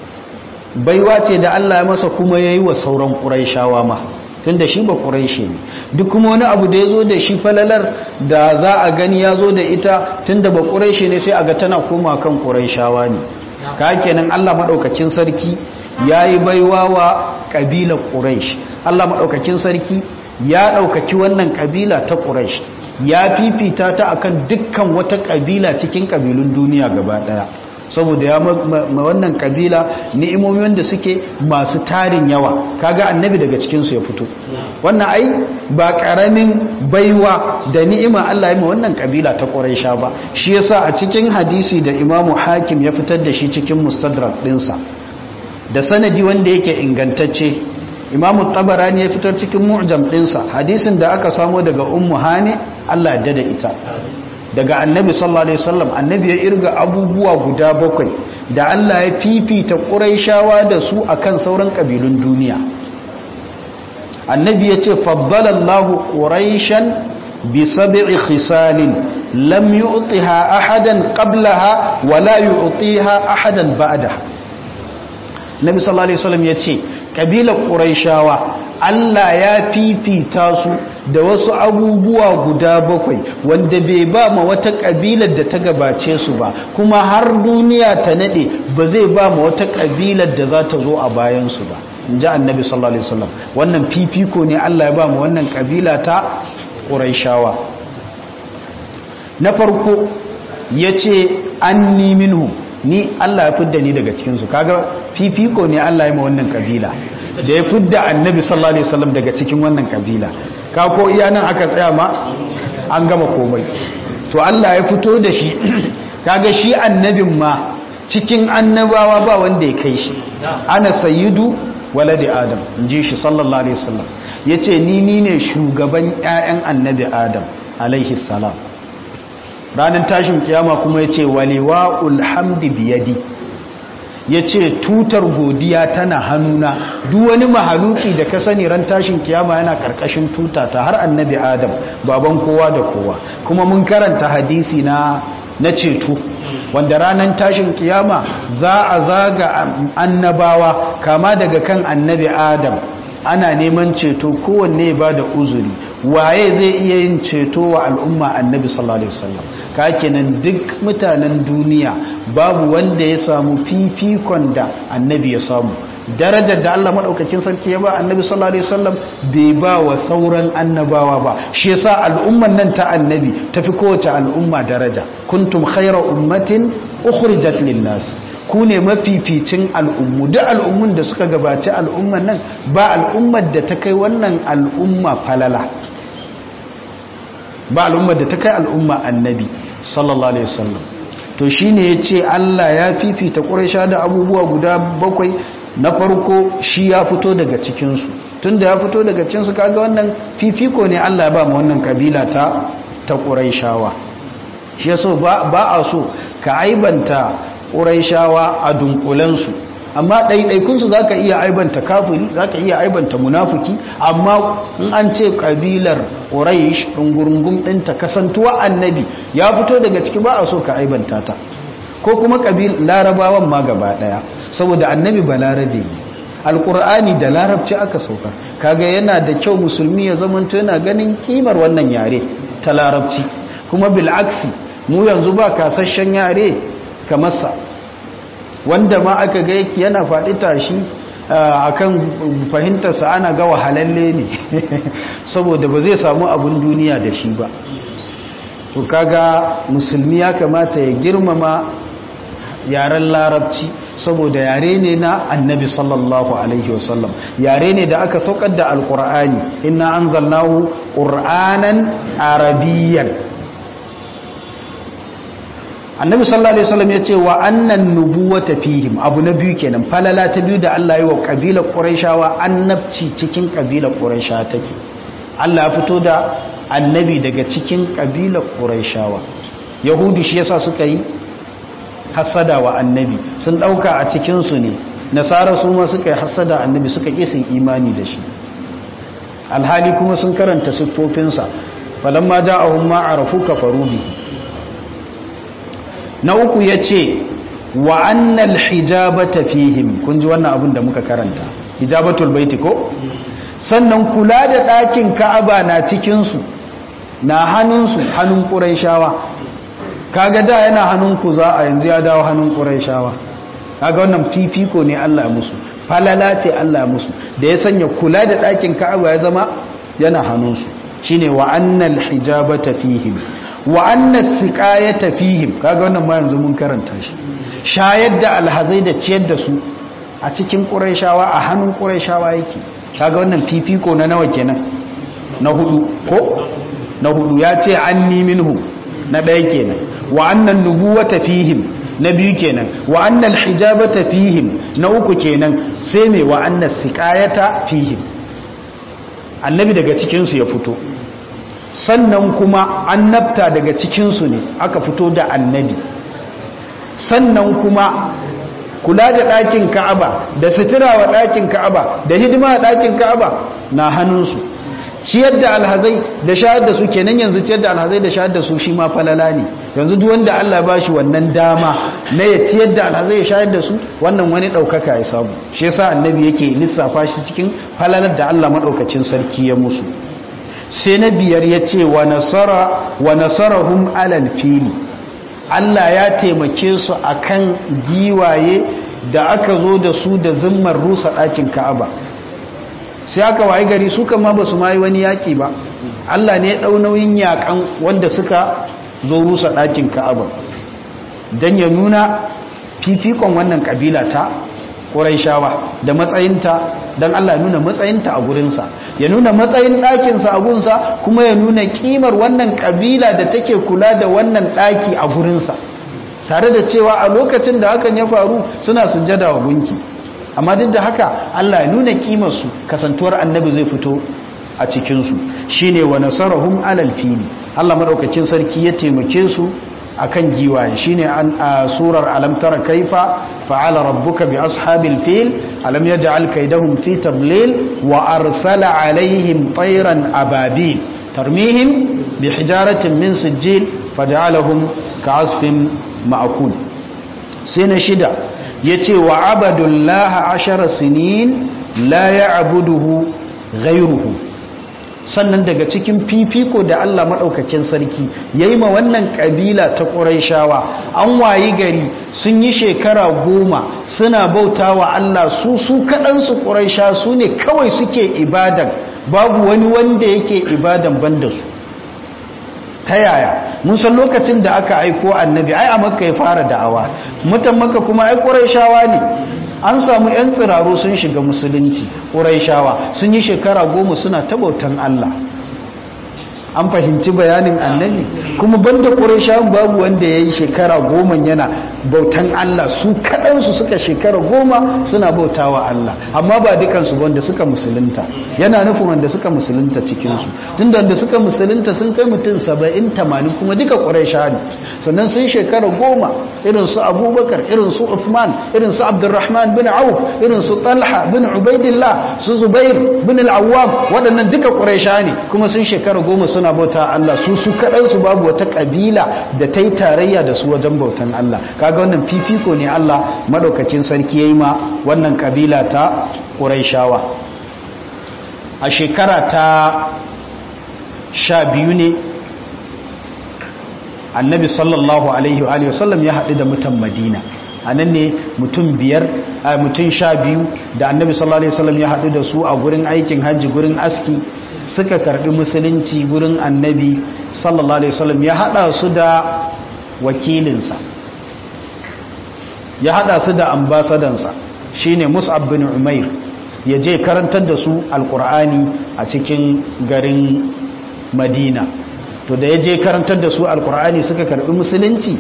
baiwa ce da Allah ya masa kuma ya yi wa sauran ƙuraishawa ma tun da shi ba ƙuraishe ne duk kuma wani abu da ya zo da shi falalar da za a gani ya zo da ita tun da ba ƙuraishe ne sai a ga tana koma kan ƙuraishawa ne ka kenan Allah maɗaukakin sarki ya yi baiwa wa ƙabilar ƙuraish Allah maɗaukakin sarki ya ɗaukaki wannan ƙabila ta ƙuraish ya fifita ta akan dukkan wata kabila cikin kabilun duniya gaba daya saboda ya ma wannan kabila ni'imomi wanda suke masu tarin yawa kaga annabi daga cikin su ya fito wannan ai ba karamin baiwa da ni'ima Allah ya ma wannan kabila ta Quraisha ba shi yasa a cikin hadisi da Imam Hakim ya fitar da shi cikin Mustadrak dinsa da sanadi wanda yake ingantacce Imam Tabarani ya fitar cikin Mu'jam dinsa hadisin da aka samo daga Ummu Hani Allah da da ita daga annabi sallallahu alaihi wasallam annabi ya irga abubuwa guda bakwai da Allah ya fifita quraishawa da su akan sauran kabilun duniya annabi ya ce faddalallahu quraishan bi sab'i khisalin lam yu'tiha ahadan qablaha wa la yu'tiha ahadan ba'daha nabi sallallahu alaihi wasallam ya ce kabilar quraishawa Allah ya fifita su da wasu abubuwa guda bakwai wanda bai ba ma wata kabilar da ta gabace su ba kuma har duniya ta nade ba zai ba ma wata kabilar da za ta zo a bayan su ba inji annabi sallallahu alaihi wasallam wannan fifiko ne Allah ya ba mu wannan kabila ta quraishawa na farko yace anni minhum ni Allah ya fidda ni daga cikin su kaga fifiko ne Allah ya ma wannan kabila da ya fidda annabi sallallahu alaihi wasallam daga cikin wannan kabila ka ko iya nan aka tsaya ma an gama komai to Allah ya fito da shi kaga shi annabin ma cikin annabawa ba wanda ya kai shi ana sayyidu waladi adam inji shi sallallahu alaihi wasallam yace ni ni ne shugaban ƴaƴan annabi adam alaihi salam ranar tashin kiyama kuma yace waliwa'ul hamdi biyadi ya ce tutar godiya tana hannuna duk wani mahaluki da ka sani ran tashin kiyama yana karkashin tuta ta har annabi adam baban kowa da kowa kuma mun karanta hadisi na na ceto wanda ranar tashin kiyama za a zaga annabawa kama daga kan annabi adam ana neman ceto kowanne ba da uzuri waye zai iya yin ceto wa al'umma annabi sallallahu alaihi wasallam ka kenan duk mutanen duniya babu wanda ya samu fifikon da annabi ya samu darajar da Allah madaukakin sarki ya ba annabi sallallahu alaihi wasallam bai ba wa sauran annabawa ba shi yasa al'umman nan ta annabi tafi kowace al'umma daraja kuntum khayra ummatin ukhrijat lin-nas ku ne mafificin al'ummu duk al'ummun da suka gabaci al'umman nan ba al'ummar da ta kai wannan al'umma falala ba al'ummar da ta kai al'umma annabi sallallahu alaihi wasallam to shine yace Allah ya fifita Quraysha da abubuwa guda bakwai na farko shi ya fito daga cikin su tunda ya fito daga cikin su kaga wannan fifiko ne Allah ya ba mu wannan kabila ta ta Qurayshawa shi yaso ba ba a so ka aibanta ƙuraishawa a dunkulensu amma ɗaiɗaikunsu za ka iya aibanta kafiri za ka iya aibanta munafuki amma in an ce ƙabilar ƙuraish ɗungurungun ɗinta kasantuwa annabi ya fito daga ciki ba a so ka aibanta ta ko kuma ƙabil larabawan ma gaba ɗaya saboda annabi ba larabe ne alƙur'ani da larabci aka sauka kaga yana da kyau musulmi ya zamanto yana ganin kimar wannan yare ta larabci kuma bil'aksi mu yanzu ba kasashen yare kamarsa wanda ma aka ga yana faɗi tashi akan fahimtarsa ana ga wahalalle ne saboda ba zai samu abin duniya da shi ba to kaga musulmi ya kamata ya girmama yaren larabci saboda yare ne na annabi sallallahu alaihi wasallam yare ne da aka saukar da alkur'ani inna anzalnahu qur'anan arabiyyan annabi sallallahu alaihi wasallam yace wa annan nubuwata fihim abu na biyu kenan falala ta biyu da Allah ya wa kabilar quraishawa annabci cikin kabilar quraisha take Allah ya fito da annabi daga cikin kabilar quraishawa yahudu shi yasa suka yi hasada wa annabi sun dauka a cikin su ne nasara su ma suka yi hasada annabi suka ƙi sun imani da shi alhali kuma sun karanta siffofinsa falamma ja'ahum ma arafu kafaru bihi na uku yace wa annal hijabata fihim kun ji wannan abin da muka karanta hijabatul baiti ko sannan kula da ɗakin ka'aba na cikin su na hannunsu hannun ƙurayshawa kaga da yana hannun ku za a yanzu ya dawo hannun ƙurayshawa kaga wannan fifiko ne Allah musu falala ce Allah musu da ya sanya kula da ɗakin Ka'aba ya zama yana hannunsu shine wa annal hijabata fihim wa annas siqayata fihim kaga wannan ma yanzu mun karanta shi shayar da alhazai da ciyar da su a cikin Qurayshawa a hannun Qurayshawa yake kaga wannan fifiko na nawa kenan na hudu ko na hudu ya ce anni minhu na ɗaya kenan wa annan nubuwata fihim na biyu kenan wa annal hijabata fihim na uku kenan sai mai wa annas siqayata fihim annabi daga cikin su ya fito sannan kuma annabta daga cikin su ne aka fito da annabi sannan kuma kula da ɗakin Ka'aba da sutura wa ɗakin Ka'aba da hidima a ɗakin Ka'aba na hannunsu ciyar da alhazai da shayar da su kenan yanzu ciyar da alhazai da shayar da su shi ma falala ne yanzu duk wanda Allah ba shi wannan dama na ya ciyar da alhazai ya shayar da su wannan wani ɗaukaka ya samu shi yasa annabi yake lissafa shi cikin falalar da Allah maɗaukacin sarki ya musu sai na biyar ya ce wa nasara wa nasarahum alal fili Allah ya taimake su akan giwaye da aka zo da su da zimmar rusa ɗakin Ka'aba sai aka wayi gari su kama ba su mayi wani yaƙi ba Allah ne ɗau nauyin yaƙan wanda suka zo rusa ɗakin ka'aba don ya nuna fifikon wannan ƙabila ta ƙuraishawa da matsayinta don Allah nuna matsayinta a gurinsa ya nuna matsayin ɗakinsa a gunsa kuma ya nuna ƙimar wannan ƙabila da take kula da wannan ɗaki a gurinsa tare da cewa a lokacin da hakan ya faru suna sujjada wa gunki amma duk da haka Allah ya nuna kimarsu kasantuwar annabi zai fito a cikinsu shi ne wa nasarahum alal fili Allah maɗaukacin sarki ya taimake su a kan giwaye shi ne a surar alamtara kaifa fa'ala rabbuka bi ashabil fil alam ya ja'al kaidahum fi tadlil wa arsala alaihim tayran ababil tarmihim bi hijaratin min sijil faja'alahum ka'asfin ma'akul sai na shida ya ce wa abadullaha ashara sinin la ya abuduhu ghairuhu sannan daga cikin fifiko da Allah maɗaukakin sarki ya yi ma wannan ƙabila ta ƙuraishawa an wayi gari sun yi shekara goma suna bauta wa Allah su su kaɗansu ƙuraisha su ne kawai suke ibadan babu wani wanda yake ibadan banda su ta yaya mun san lokacin da aka aiko annabi ai a makka ya fara da'awa mutan makka kuma ai quraishawa ne an samu yan tsiraro sun shiga musulunci quraishawa sun yi shekara goma suna tabautan Allah an fahimci bayanin annabi kuma banda quraishawan babu wanda yayi shekara goma yana bautan Allah su kaɗansu suka shekara goma suna bautawa Allah amma ba dukansu wanda suka musulunta yana nufin wanda suka musulunta cikinsu tunda wanda suka musulunta sun kai mutum saba'in tamanin kuma duka ƙuraisha ne sannan sun shekara goma irin su abubakar irin su uthman irin su abdurrahman bin auf irin su talha bin ubaidillah su zubair bin al'awwam waɗannan duka ƙuraisha ne kuma sun shekara goma suna bauta Allah su su kaɗansu babu wata ƙabila da ta yi tarayya da su wajen bautan Allah kaga wannan fifiko ne Allah maɗaukacin sarki ya yi ma wannan ƙabila ta ƙuraishawa a shekara ta sha biyu ne annabi sallallahu alaihi wa sallam ya haɗu da mutan madina a nan ne mutum biyar mutum sha biyu da annabi sallallahu alaihi wa sallam ya haɗu da su a gurin aikin hajji gurin aski suka karɓi musulunci gurin annabi sallallahu alaihi wa sallam ya haɗa su da wakilinsa ya hada su da ambasadansa shine mus'ab bin umair ya je karantar da su alkur'ani a cikin garin madina to da ya je karantar da su alkur'ani suka karbi musulunci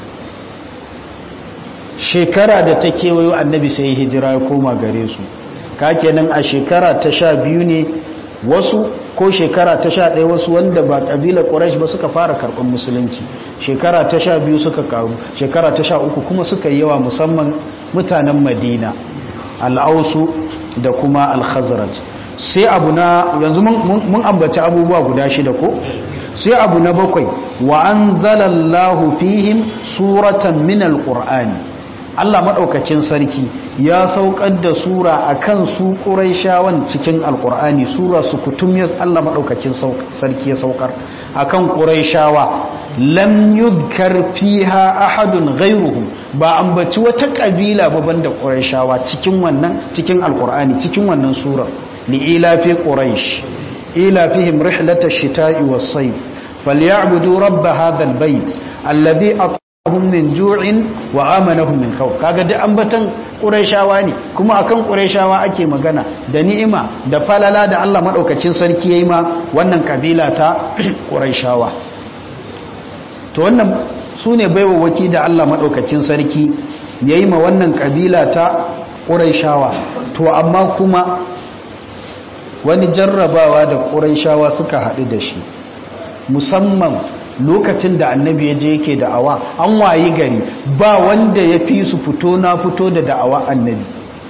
shekara da ta kewayo annabi sai hijira ya koma gare su kakenan a shekara ta sha biyu ne wasu ko shekara ta sha ɗaya wasu wanda ba ƙabilar ƙurash ba suka fara karɓar musulunci shekara ta sha biyu suka karu shekara ta sha uku kuma suka yi yawa musamman mutanen madina al'ausu da kuma al-khazraj sai abu na yanzu mun ambaci abubuwa guda shida ko sai abu na bakwai wa anzalallahu fihim suratan min al-qur'ani Allah maɗaukacin sarki ya saukar da sura a kan su ƙuraishawan cikin alƙur'ani sura su kutum ya Allah maɗaukacin sarki ya saukar a kan ƙuraishawa lam yuzkar fiha ahadun ghairuhum ba ambaci wata ƙabila ba banda ƙuraishawa cikin wannan cikin alƙur'ani cikin wannan sura li ilafi quraish ilafihim rihlatash shita'i was-sayf falyabudu rabb hadha al-bayt alladhi hum min ju'in wa amanahum min khawf kaga duk ambatan qurayshawa ne kuma akan qurayshawa ake magana da ni'ima da falala da Allah madaukakin sarki yayi ma wannan kabila ta qurayshawa to wannan sune baiwa waki da Allah madaukakin sarki yayi ma wannan kabila ta qurayshawa to amma kuma wani jarrabawa da qurayshawa suka haɗu da shi musamman lokacin da annabi ya je yake da'awa an wayi gari ba wanda ya fi su fito na fito da da'awa annabi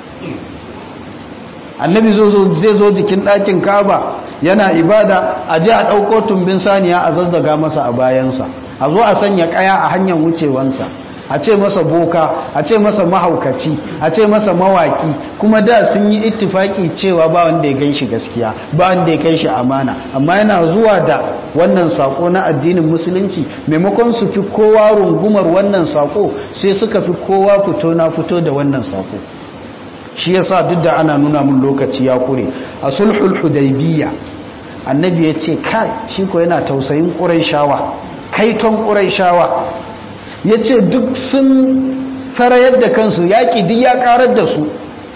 annabi zai zo jikin ɗakin kaba yana ibada a ji a ɗauko tumbin saniya a zazzaga masa a bayansa a zo a sanya ƙaya a hanyar wucewansa a ce masa boka a ce masa mahaukaci a ce masa mawaki kuma da sun yi ittifaki cewa ba wanda ya gan shi gaskiya ba wanda ya kai shi amana amma yana zuwa da wannan sako na addinin musulunci maimakon su fi kowa rungumar wannan sako sai suka fi kowa fito na fito da wannan sako shi yasa duk da ana nuna mun lokaci ya kure a sulhul hudaybiyya annabi ya ce kai shi ko yana tausayin quraishawa kaiton quraishawa ya ce duk sun sarayar da kansu yaƙi duk ya ƙarar da su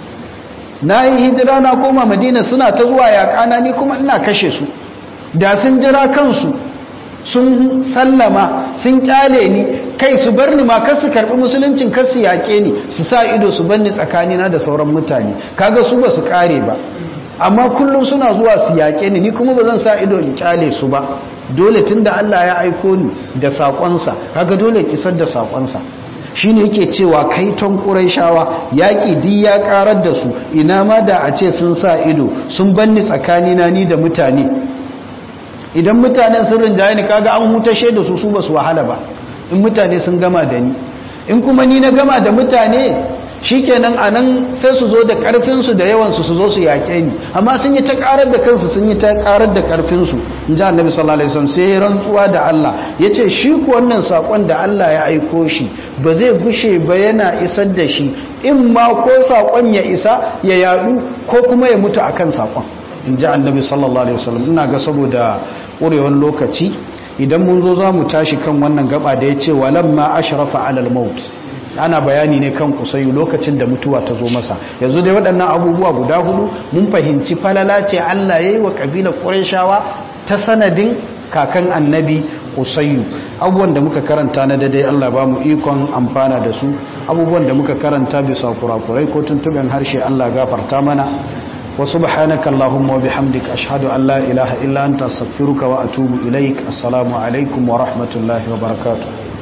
na yi hijira na koma madina suna ta zuwa yaƙana ni kuma ina kashe su da sun jira kansu sun sallama sun ƙyale ni kai su bar ni ma kar su karɓi musuluncin kar su yaƙe ni su sa ido su bar ni tsakanina da sauran mutane kaga su ba su ƙare ba amma kullum suna zuwa su yaƙe ni ni kuma ba zan sa ido in ƙyale su ba dole tun da Allah ya aiko ni da saƙonsa kaga dole kisar da saƙonsa shi ne yake cewa kaiton ƙuraishawa yaƙi di ya ƙarar da su ina ma da a ce sun sa ido sun banni tsakanina ni da mutane idan mutanen sun rinjaye ni kaga an hutashe da su su ba su wahala ba in mutane sun gama da ni in kuma ni na gama da mutane shikenan anan sai su zo da karfinsu da yawansu su zo su yaƙe ni amma sun yi ta ƙarar da kansu sun yi ta ƙarar da karfinsu in ji annabi sallallahu alaihi wasallam sai rantsuwa da Allah yace shi ku wannan sakon da Allah ya aiko shi ba zai gushe ba yana isar da shi in ma ko sakon ya isa ya yadu ko kuma ya mutu akan sakon in ji annabi sallallahu alaihi wasallam ina ga saboda ƙurewar lokaci idan mun zo za mu tashi kan wannan gaba da ya ce walamma ashrafa alal maut ana bayani ne kan kusayu lokacin da mutuwa ta zo masa yanzu dai waɗannan abubuwa guda hudu mun fahimci falala ce Allah ya yi wa ƙabilar ƙurashawa ta sanadin kakan annabi kusayu abubuwan da muka karanta na daidai Allah ba mu ikon amfana da su abubuwan da muka karanta bisa kurakurai ko tuntuɓen harshe Allah gafarta mana wa subhanaka allahumma wa bihamdika ashhadu an la ilaha illa anta astaghfiruka wa atubu ilaik assalamu alaikum wa rahmatullahi wa barakatuh